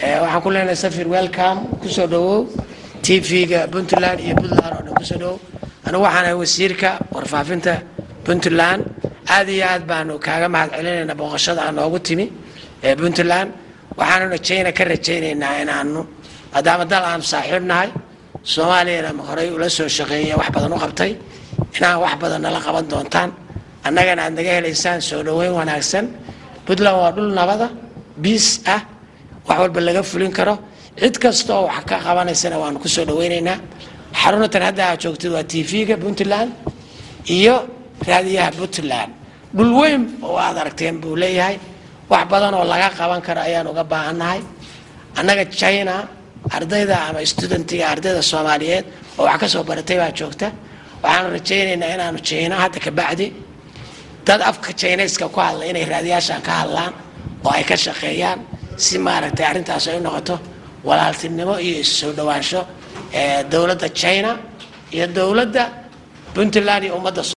waxaan ku leenahay safir welcome kusoo dhawow t v-ga puntland iyo puntland oo dhan kusoo dhawow anigu waxaan ahay wasiirka warfaafinta puntland aad iyo aad baanu kaaga mahad celinaynaa booqashada aan noogu timi ee puntland waxaanuna jayna ka rajaynaynaa inaanu maadaama dal aanu saaxiib nahay soomaaliyana horey ula soo shaqeeya wax badan u qabtay inaan wax badan nala qaban doontaan annagana aad naga helaysaan soo dhoweyn wanaagsan puntland waa dhul nabada biis ah wax walba laga fulin karo cid kasta oo wax ka qabanaysana waanu kusoo dhaweynaynaa xarunatan hadda aad joogtid waa t v-ga puntland iyo raadiyaha puntland dhul weyn oo aad aragteen buu leeyahay wax badan oo laga qaban karo ayaan uga baahannahay annaga china ardayda ama studentiga ardayda soomaaliyeed oo wax ka soo baratay baa joogta waxaanu rajaynaynaa inaanu china hadda ka bacdi dad afka chinayska ku hadla inay raadiyaashan ka hadlaan oo ay ka shaqeeyaan si maaragtay arrintaas ay u noqoto walaaltinimo iyo issoo dhowaansho dowladda china iyo dowladda puntland iyo ummadda